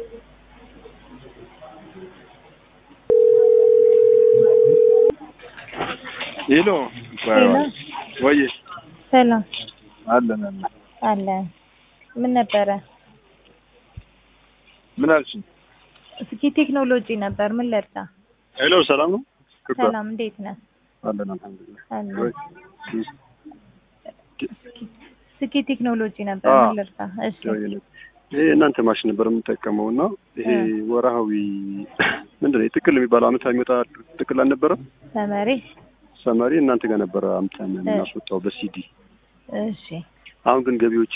ሄሎ ሄሎ ወይ ሰላም አለን አለን አለ ምን ነበረ? ምን አልሽኝ? እስኪ ቴክኖሎጂ ነበር። ምን ልርዳ? ሄሎ ሰላም ነው ክባ ሰላም እንዴት ነህ? አለን አልሐምዱሊላህ አለ ወይ እስኪ ቴክኖሎጂ ነበር። አዎ። ምን ልርዳ? እሺ ይሄ እናንተ ማሽን ነበር የምጠቀመው እና ይሄ ወርሃዊ ምንድን ነው የጥቅል የሚባለው አመት የሚወጣ ጥቅል አልነበረም? ተመሪ ሰመሪ እናንተ ጋር ነበረ አምተን የምናስወጣው በሲዲ እሺ አሁን ግን ገቢዎች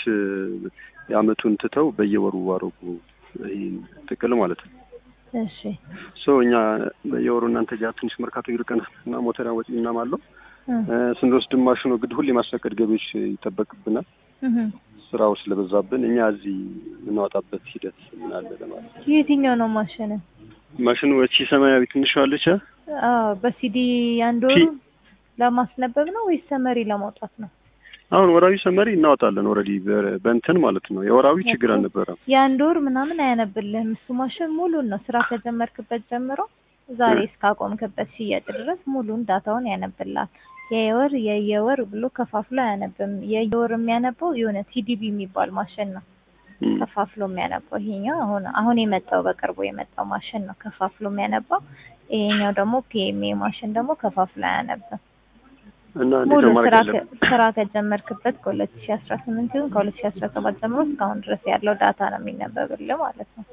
የአመቱን ትተው በየወሩ አረጉ ይሄን ጥቅል ማለት ነው። እሺ ሶ እኛ በየወሩ እናንተ ጋር ትንሽ መርካቶ ይርቀናል እና ሞተር ወጪ ምናምን አለው እ እ ስንወስድ ማሽኑ ግድ ሁሌ ማስፈቀድ ገቢዎች ይጠበቅብናል። እህ ስራው ስለበዛብን እኛ እዚህ የምናወጣበት ሂደት ምን አለ ለማለት ነው። የትኛው ነው ማሽን? ማሽኑ እቺ ሰማያዊ ትንሿ አለች አ? አዎ በሲዲ አንድ ቲ- ወሩ ለማስነበብ ነው ወይስ ሰመሪ ለማውጣት ነው? አሁን ወራዊ ሰመሪ እናወጣለን ኦልሬዲ በእንትን ማለት ነው። የወራዊ ችግር እኮ አልነበረም። የአንድ ወር ምናምን አያነብልህም። እሱ ማሽን ሙሉን ነው ስራ ከጀመርክበት ጀምሮ ዛሬ እስካቆምክበት ሽያጭ ድረስ ሙሉን ዳታውን ያነብልሃል። የወር የየወር ብሎ ከፋፍሎ አያነብም። የየወር የሚያነበው የሆነ ቲዲቢ የሚባል ማሽን ነው እም። ከፋፍሎ የሚያነባው። ይሄኛው አሁን አሁን የመጣው በቅርቡ የመጣው ማሽን ነው ከፋፍሎ የሚያነባው። ይሄኛው ደግሞ ፒኤምኤ ማሽን ደግሞ ከፋፍሎ አያነብም። እና እንዴት ሙሉ ነው ማድረግ ስራ ያለብን? ከ- ስራ ከጀመርክበት ከሁለት ሺ አስራ ስምንት ይሁን ከሁለት ሺ አስራ ሰባት ጀምሮ እስካሁን ድረስ ያለው ዳታ ነው የሚነበብልህ ማለት ነው።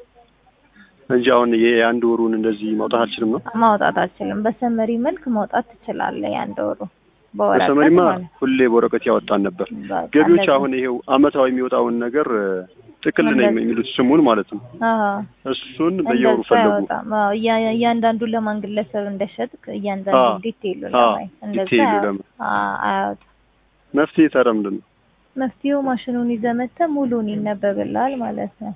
እንጂ አሁን የአንድ ወሩን እንደዚህ ማውጣት አልችልም ነው። ማውጣት አልችልም። በሰመሪ መልክ ማውጣት ትችላለህ። የአንድ ወሩ በወረቀት በሰመሪማ ማለት ሁሌ በወረቀት ያወጣን ነበር። በቃ ገቢዎች እንደዚህ። አሁን ይሄው አመታዊ የሚወጣውን ነገር እ፣ ጥቅል ነው እንደዚህ። የሚሉት ስሙን ማለት ነው። አዎ እሱን በየወሩ እንደሱ ፈለጉ። አያወጣም። አዎ እያ- እያንዳንዱ ለማን ግለሰብ እንደሸጥክ እያንዳንዱ አዎ። ዲቴይሉ አዎ፣ ለማየት እንደዛ ዲቴይሉ አያወጣም። ለማ- አዎ አያወጣም። መፍትሄ ታዲያ ምንድን ነው? መፍትሄው ማሽኑን ይዘህ መተህ ሙሉን ይነበብልሃል ማለት ነው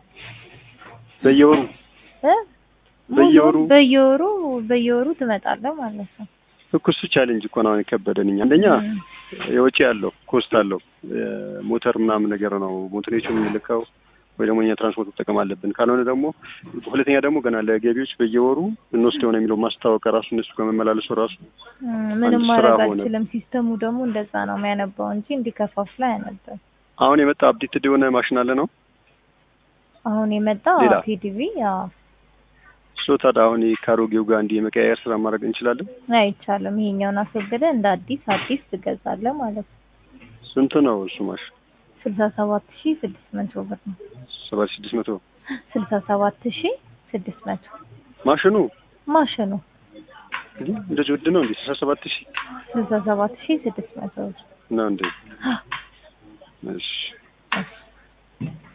በየወሩ እ በየወሩ? ሙሉን በየወሩ በየወሩ ትመጣለህ ማለት ነው። እኮ እሱ ቻሌንጅ እኮ ነው አሁን የከበደን እኛ አንደኛ እም። የወጪ ያለው ኮስት አለው ሞተር ምናምን ነገር ነው ሞተሮቹ የምንልከው ወይ ደግሞ እኛ ትራንስፖርት መጠቀም አለብን። ካልሆነ ደግሞ ሁለተኛ ደግሞ ገና ለገቢዎች በየወሩ እንወስደው ነው የሚለው ማስታወቂያ ራሱ እነሱ ከመመላለሱ ራሱ እም፣ ምንም አንድ ስራ ማድረግ ሆነ። አልችልም። ሲስተሙ ደግሞ እንደዛ ነው የሚያነባው እንጂ እንዲከፋፍል አያነብም። አሁን የመጣ አፕዴትድ የሆነ ማሽን አለ ነው አሁን የመጣው ሌላ? ቲዲቪ ያው ሶ ታዲያ አሁን ከአሮጌው ጋር እንዲህ የመቀያየር ስራ ማድረግ እንችላለን። አይቻልም። ይሄኛውን አስወግደህ እንደ አዲስ አዲስ ትገዛለህ ማለት ነው። ስንት ነው እሱ ማሽን? ስልሳ ሰባት ሺ ስድስት መቶ ብር ነው። ሰባት ስድስት መቶ ስልሳ ሰባት ሺ ስድስት መቶ ማሽኑ ማሽኑ እንዴ እንደዚህ ውድ ነው እንዴ? ስልሳ ሰባት ሺህ ስልሳ ሰባት ሺ ስድስት መቶ ብር ነው እንዴ? እሺ